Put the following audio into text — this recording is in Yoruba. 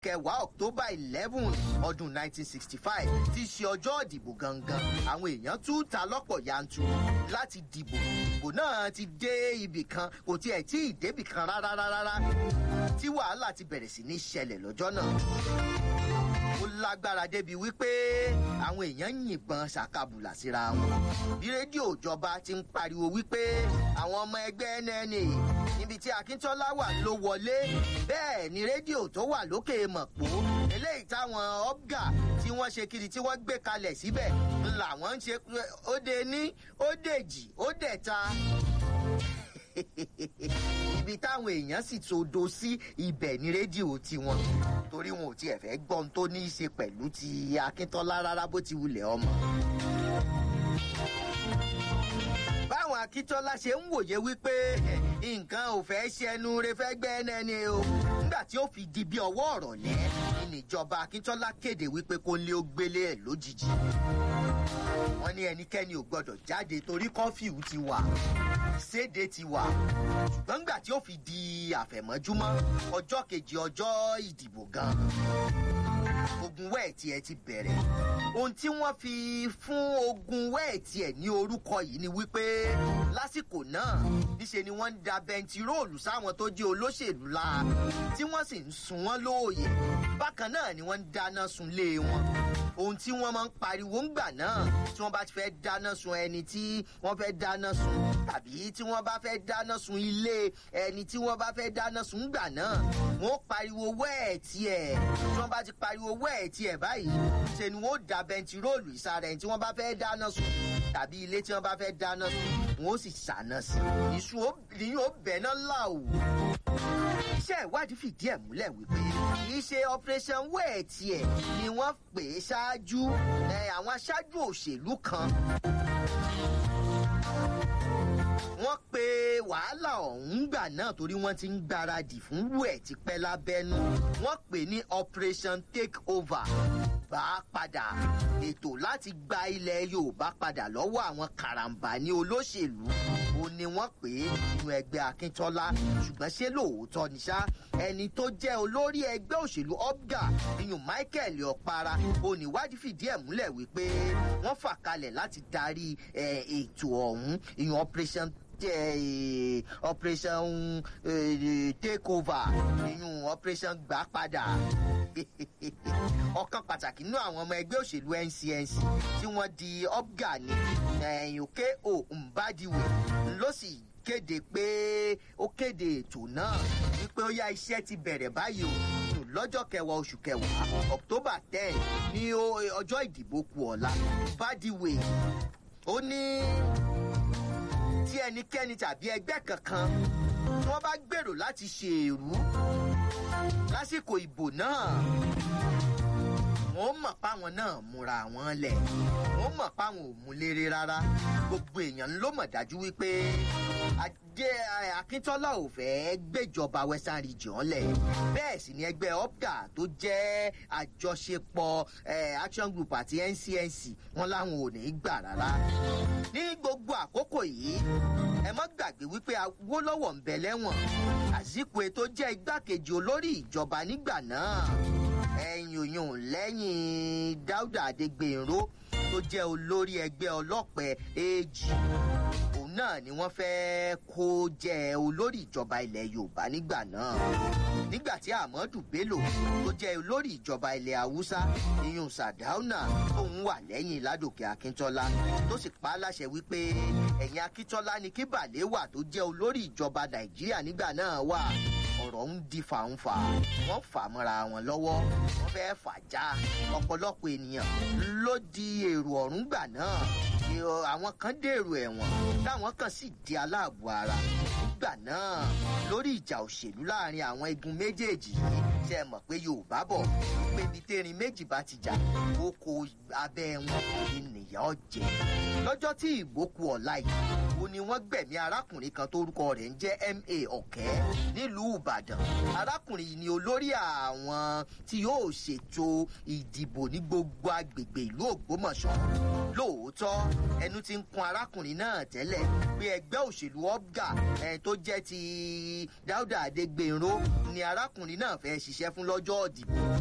kẹwàá october eleven ọdún nineteen sixty five ti ṣe ọjọ́ ìdìbò gangan àwọn èèyàn tún ta lọ́pọ̀ yanturu láti dìbò ìbò náà ti dé ibì kan kò tiẹ̀ tí ì débì kan rárá rárá tí wàhálà ti bẹ̀rẹ̀ sí ní ṣẹlẹ̀ lọ́jọ́ náà ó lágbára débi wípé àwọn èèyàn ń yìnbọn ṣàkàbùlà síra wọn bí rédíò ìjọba ti ń pariwo wípé àwọn ọmọ ẹgbẹ́ nna níbi tí akíntọ́lá wà ló wọlé bẹ́ẹ̀ ni rédíò tó wà lókè mọ̀pó eléyìí táwọn ọ̀gá tí wọ́n ṣe kiri tí wọ́n gbé kalẹ̀ síbẹ̀ làwọn ń ṣe ó de ní ó dèjì ó dẹ̀ta ibi táwọn èèyàn sì todo sí ibẹ̀ ní rédíò tiwọn torí wọn ò tiẹ̀ fẹ́ gbọ́n tó ní í ṣe pẹ̀lú ti akíntọ́lá rárá bó ti wulẹ̀ ọmọ. báwọn akíntọ́lá ṣe ń wòye wípé nǹkan ò fẹ́ ṣẹnu re fẹ́ gbẹ́ ẹnẹ́ni o nígbà tí ó fi di bí ọwọ́ ọ̀rọ̀ lẹ́ ìníjọba akíntọ́lá kéde wípé kó lé ó gbélé ẹ̀ lójijì wọ́n ní ẹnikẹ́ni ò gbọ́dọ̀ jáde torí kọ́fíù ti wà séde ti wà ṣùgbọ́n nígbà tí ó fi di àfẹ̀mọ́júmọ́ ọjọ́ kejì ọjọ́ ìdìbò gan ogun wẹ́ẹ̀tì ẹ ti bẹ̀rẹ̀ ohun tí wọ́n fi fún ogun wẹ́ẹ̀tì ẹ̀ ní orúkọ yìí ni wípé lásìkò náà níṣe ni wọ́n ń da bẹntiróòlù sáwọn tó jẹ́ olóṣèlú la tí wọ́n sì ń sun wọ́n lóòyè bákan náà ni wọ́n ń dáná sunlé wọn ohun tí wọ́n máa ń pariwo ńgbà náà tí wọ́n bá ti fẹ́ dáná sun ẹni tí wọ́n fẹ́ dáná sun tàbí tí wọ́n bá fẹ́ dáná sun ilé ẹni tí wọ́n bá fẹ́ dáná sun ńgbà náà wọ́n pariwo wẹ́ẹ̀tì ẹ̀ tí wọ́n bá ti pariwo wẹ́ẹ̀tì ẹ̀ báyìí ṣe ni wọ́n da bẹntiróòlù ìsàrẹ̀ ẹni tí wọ́n bá fẹ́ dáná sun tàbí ilé tí wọ́n bá fẹ́ dáná sun wọ́n sì ṣàná sí iṣu ni yóò bẹ̀ náà láwù iṣẹ́ ìwádìí fìdí ẹ̀ múlẹ̀ wípé kì í ṣe operation wẹ́ẹ̀tì ẹ̀ ni wọ́n pè é ṣáájú àwọn aṣáájú òṣèlú kan wọ́n pe wàhálà ọ̀hún gbà náà torí wọ́n ti ń gbáradì fún wẹ̀ tipẹ́ lábẹ́nú wọ́n pè ní operation take over bá padà ètò láti gba ilẹ̀ yorùbá padà lọ́wọ́ àwọn karambà ní olóṣèlú ó ní wọ́n pè é nínú ẹgbẹ́ akíntọ́lá ṣùgbọ́n ṣé lóòótọ́ ni ṣá ẹni tó jẹ́ olórí ẹgbẹ́ òṣèlú opga iyùn michael ọ̀para oníwádìí fìdí ẹ̀ múlẹ̀ wípé wọ́n fà kalẹ̀ láti darí ètò ọ̀hún iyùn operation uh, operation uh, take over nínú operation gbà padà ọ̀kan pàtàkì nínú àwọn ọmọ ẹgbẹ́ òṣèlú ncnc tí wọ́n di opga ní òkè o mbadiwe ló sì kéde pé ó kéde ètò náà wípé ó yá iṣẹ́ ti bẹ̀rẹ̀ báyìí o lọ́jọ́ kẹwàá oṣù kẹwàá october ten ní ọjọ́ ìdìbò kù ọ̀la mbadiwe ó ní tí ẹnikẹ́ni tàbí ẹgbẹ́ kankan tí wọ́n bá gbèrò láti ṣe èrú lásìkò ìbò náà wọ́n mọ̀ páwọn náà múra wọn lẹ̀ wọ́n mọ̀ páwọn ò mú léré rárá gbogbo èèyàn ló mọ̀ dájú wípé adé akíntọ́lá ò fẹ́ gbéjọba western region lẹ̀ bẹ́ẹ̀ sì ni ẹgbẹ́ opga tó jẹ́ àjọṣepọ̀ action group àti ncnc wọn láwọn ò ní gbà rárá ní gbogbo àkókò yìí ẹ mọ́ gbàgbé wípé awólọ́wọ̀ ń bẹ lẹ́wọ̀n àzíkwe tó jẹ́ igbákejì olórí ìjọba nígbà náà ẹ̀yìn òyìn lẹ́yìn dáúdà adégbènró tó jẹ́ olórí ẹgbẹ́ ọlọ́pẹ èjì òun náà ni wọ́n fẹ́ kó jẹ́ olórí ìjọba ilẹ̀ yorùbá nígbà náà nígbà tí ahmadu bello tó jẹ́ olórí ìjọba ilẹ̀ haúsá iyun sadauna tóun wà lẹ́yìn ládòkè akíntọ́lá tó sì pa á láṣẹ wípé ẹ̀yìn akíntọ́lá ni kí bàlẹ́wà tó jẹ́ olórí ìjọba nàìjíríà nígbà náà wà ọ̀rọ̀ ń di fàǹfà wọ́n fà mọ́ra wọn lọ́wọ́ wọ́n fẹ́ fà já ọ̀pọ̀lọpọ̀ ènìyàn ló di èrò ọ̀run gbà náà àwọn kan dèrò ẹ̀wọ̀n táwọn kan sì di aláàbò ara nígbà náà lórí ìjà òṣèlú láàrin àwọn igun méjèèjì yìí ṣe mọ̀ pé yorùbá bọ̀ pé ibi tẹ́rin méjì bá ti jà oko abẹ́ wọn ènìyàn ọ̀jẹ̀ lọ́jọ́ tí ìbò ku ọ̀la yìí ó ní wọ́n gbẹ̀mí arákùnrin kan tórúkọ rẹ̀ ń jẹ́ ma ọ̀kẹ́ nílùú ìbàdàn arákùnrin yìí ni olórí àwọn tí yóò ṣètò ìdìbò ní gbogbo agbègbè ìlú ògbómọ̀ṣọ́ lóòótọ́ ẹnu ti ń kun arákùnrin náà tẹ́lẹ̀ pé ẹgbẹ́ òṣèlú ọ̀gá tó jẹ́ ti dáúdà adégbènró ni arákùnrin náà fẹ́ ṣiṣẹ́ fún lọ́jọ́ ìdìbò